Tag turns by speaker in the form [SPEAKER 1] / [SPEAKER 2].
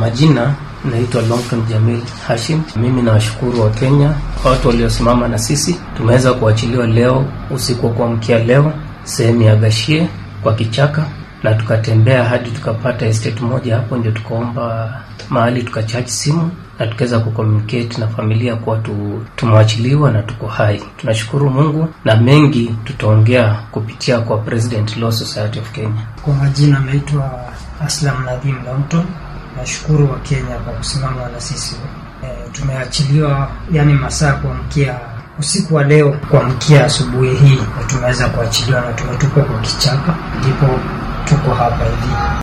[SPEAKER 1] majina naitwa Longton Jamil Hashim. Mimi nawashukuru wa Kenya, watu waliosimama na sisi. Tumeweza kuachiliwa leo usiku wa kuamkia leo sehemu ya Gashie kwa kichaka, na tukatembea hadi tukapata estate moja hapo, ndio tukaomba mahali tukachaji simu na tukaweza kucommunicate na familia kuwa tu, tumewachiliwa na tuko hai. Tunashukuru Mungu na mengi tutaongea kupitia kwa President Law Society of Kenya.
[SPEAKER 2] Kwa majina naitwa Aslam Nadhim Longton. Nashukuru wa Kenya kwa kusimama na sisi. E, tumeachiliwa yani masaa kuamkia usiku wa leo kuamkia asubuhi hii, na tumeweza kuachiliwa na tumetupwa kwa kichaka, ndipo tuko hapa hivi.